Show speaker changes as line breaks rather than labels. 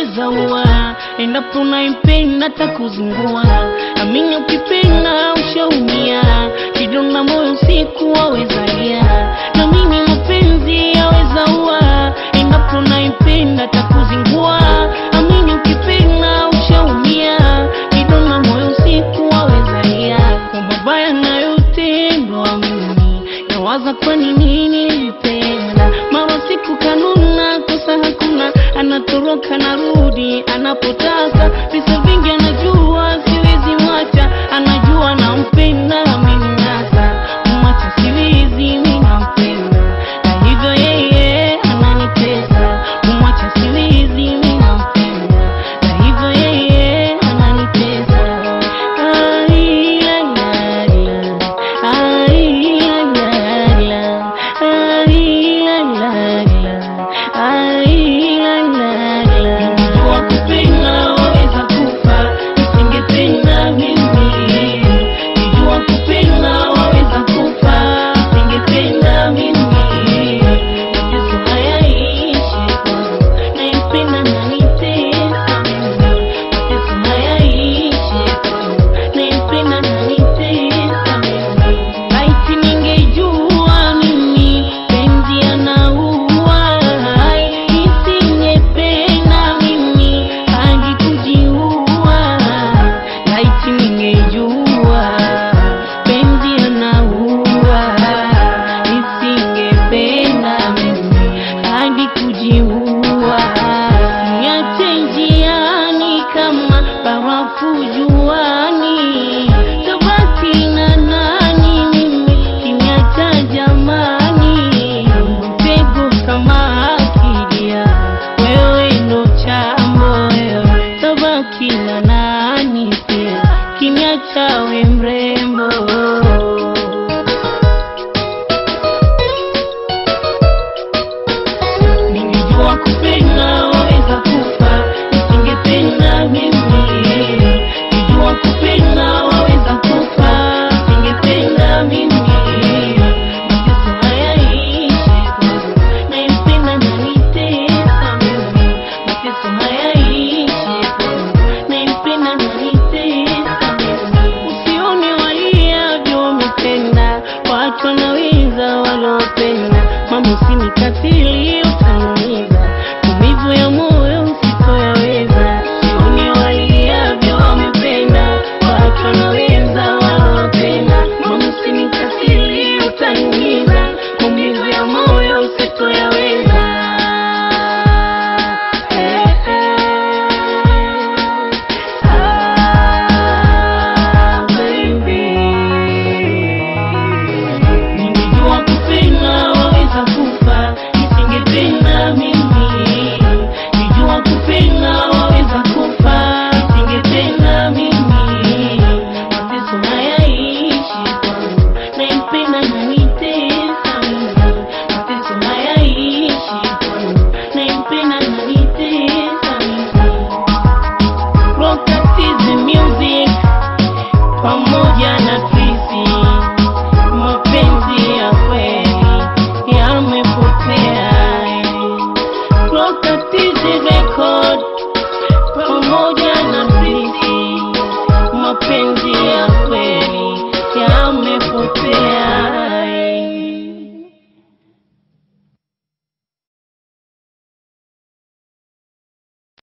yaweza ua, endapo unaipenda takuzingua. Amini ukipenda ushaumia, kidonda moyo usiku wawezalia. Na mimi mapenzi yaweza ua, endapo unaipenda takuzingua. Amini ukipenda ushaumia, kidonda moyo usiku wawezalia. Kwa mabaya nayotendwa mimi, nawaza kwa nini nilipenda. Mara siku kanuna, kosa hakuna, anatoroka narudi anapotaka. Visa vingi anajua, siwezi mwacha, anajua nampenda, ameninasa mwacha, siwezi mimi nampenda, na hivyo yeye ananitesa. Mwacha, siwezi mimi nampenda, na hivyo yeye ananitesa. Ai, la, la, la. Ai, la, la, la. Ai, la, la, la. Ai, la, la, la. Ningejua kupenda waweza kufa, nisingependa mimi. Ningejua kupenda waweza kufa, nisingependa mimi. Mateso hayaishi kwangu, naipenda na nitesa mimi. Mateso hayaishi kwangu, naipenda na nitesa mimi. Laiti ningejua mimi penzi anaua, nisingependa mimi hadi kujiua. Laiti ningejua penzi anaua, nisingependa mimi hadi kujiua. Niache njiani kama barafu juani, tabaki na nani mimi kiniacha jamani, mtego kama akidia, wewe ndo chambo wewe, tabaki na nani pia kiniacha we mrembo Ningejua kupenda waweza kufa, nisingependa mimi. Ningejua kupenda waweza kufa, nisingependa mimi. Mateso hayaishi kwangu, naipenda na nitesa mimi. Mateso hayaishi kwangu, naipenda na nitesa mimi. Usione waliavyo umetenda, watu wanaweza walopenda, mama usinikatili